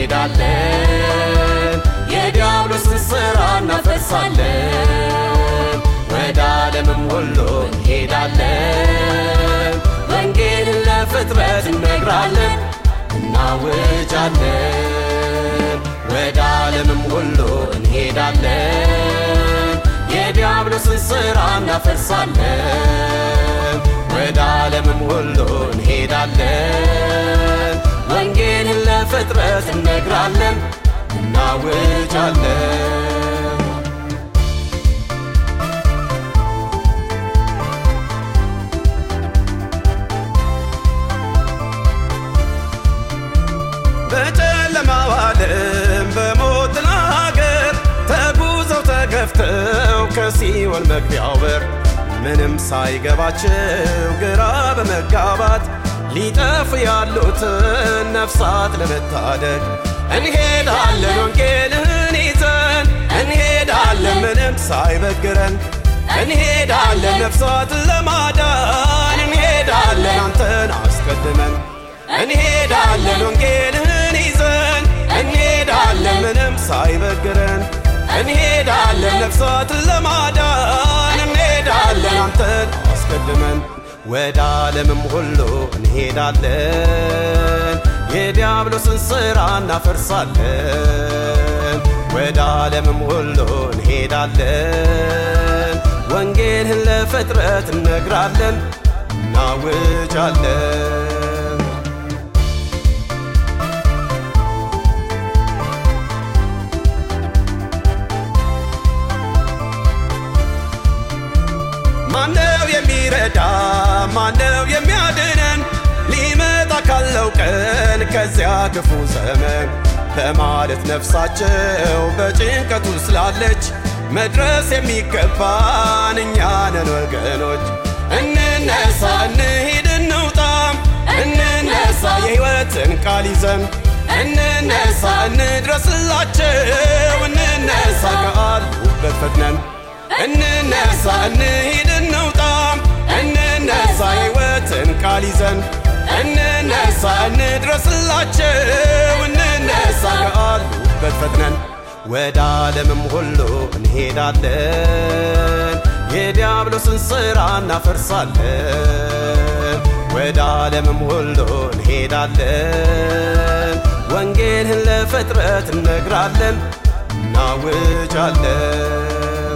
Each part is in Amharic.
እንሄዳለን፣ የዲያብሎስን ሥራ እናፈርሳለን። ወደ ዓለምም ሁሉ እንሄዳለን፣ ወንጌልን ለፍጥረት እነግራለን፣ እናውጃለን። ወደ ዓለምም ሁሉ እንሄዳለን፣ የዲያብሎስን ሥራ እናፈርሳለን። ወደ ዓለምም ሁሉ እንሄዳለን፣ ወንጌልን ለፍጥረት እነግራለን፣ እናውጃለን። በጨለማው ዓለም በሞት ሀገር ተጉዘው ተገፍተው ከሲኦል መግቢያው በር ምንም ሳይገባቸው ግራ በመጋባት ሊጠፉ ያሉትን ነፍሳት ለመታደግ እንሄዳለን ወንጌልን ይዘን እንሄዳለን ምንም ሳይበግረን እንሄዳለን ነፍሳትን ለማዳን እንሄዳለን አንተን አስቀድመን እንሄዳለን ወንጌልን ይዘን እንሄዳለን ምንም ሳይበግረን እንሄዳለን ነፍሳትን ለማዳን እንሄዳለን አንተን አስቀድመን ወደ ዓለምም ሁሉ እንሄዳለን የዲያብሎስን ሥራ እናፈርሳለን ወደ ዓለምም ሁሉ እንሄዳለን ወንጌልን ለፍጥረት እነግራለን እናውጃለን ማነው የሚረዳ ማነው የሚያድነን ሊመጣ ካለው ቀን ከዚያ ክፉ ዘመን በማለት ነፍሳቸው በጭንቀቱ ስላለች መድረስ የሚገባን እኛ ነን ወገኖች እንነሳ እንሂድ እንውጣም እንነሳ የሕይወትን ቃል ይዘን እንነሳ እንድረስላቸው እንነሳ ከአሉበት ፈጥነን እንነሳ እንሂድ እንውጣም እንነሳ የሕይወትን ቃል ይዘን እንነሳ እንድረስላቸው እንነሳ ከአሉበት ፈጥነን ወደ ዓለምም ሁሉ እንሄዳለን የዲያብሎስን ሥራ እናፈርሳለን ወደ ዓለምም ሁሉ እንሄዳለን ወንጌልን ለፍጥረት እነግራለን እናውጃለን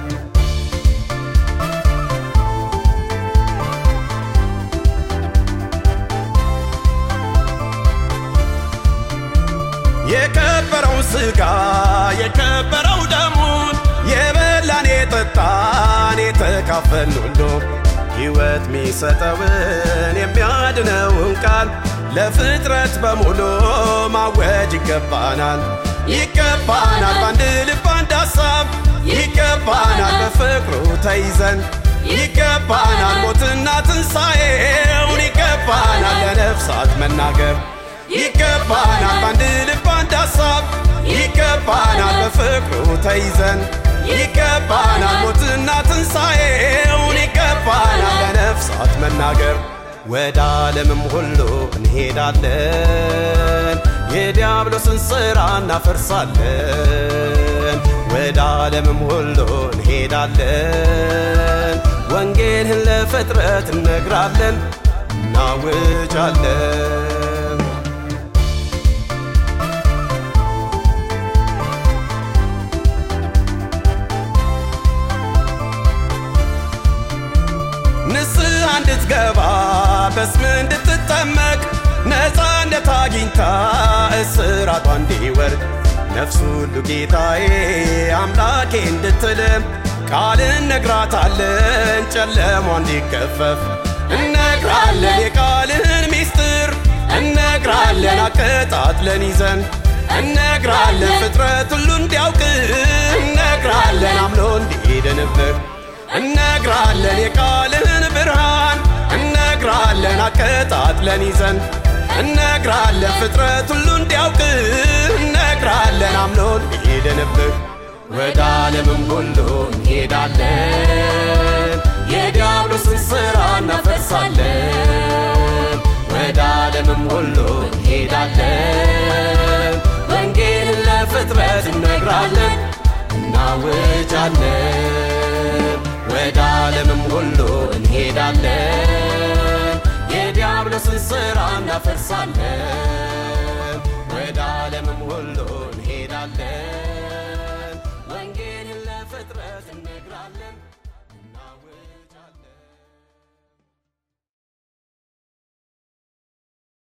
የከበረውን ሥጋ የከበረው ደሙን የበላን የጠጣን የተካፈልን ሁሉ ሕይወት ሚሰጠውን የሚያድነውን ቃል ለፍጥረት በሙሉ ማወጅ ይገባናል ይገባናል በአንድ ልብ አንድ ሐሳብ ይገባናል በፍቅሩ ተይዘን ይገባናል ሞትና ትንሣኤውን ይገባናል ለነፍሳት መናገር ይገባናል በአንድ ልብ አንድ ሐሳብ ይገባናል በፍቅሩ ተይዘን ይገባናል ሞትና ትንሣኤውን ይገባናል ለነፍሳት መናገር ወደ ዓለምም ሁሉ እንሄዳለን የዲያብሎስን ሥራ እናፈርሳለን ወደ ዓለምም ሁሉ እንሄዳለን ወንጌልን ለፍጥረት እነግራለን እናውጃለን ንስሐ እንድትገባ በስም እንድትጠመቅ ነፃነት አግኝታ እስራቷ እንዲወርድ ነፍስ ሁሉ ጌታዬ አምላኬ እንድትልም ቃል እነግራታለን ጨለሟ እንዲገፈፍ እነግራለን የቃልህን ሚስጥር እነግራለን አቀጣጥለን ይዘን እነግራለን ፍጥረት ሁሉ እንዲያውቅ እነግራለን አምኖ እንዲድንብህ እነግራለን የቃልህን ብርሃን እነግራለን አቀጣጥለን ይዘን እነግራለን ፍጥረት ሁሉ እንዲያውቅ እነግራለን አምኖ እንዲድንብህ ወደ ዓለምም ሁሉ እንሄዳለን የዲያብሎስን ሥራ እናፈርሳለን ወደ ዓለምም ሁሉ እንሄዳለን እናውጃለን ወደ ዓለምም ሁሉ እንሄዳለን የዲያብሎስን ሥራ እናፈርሳለን ወደ ዓለምም ሁሉ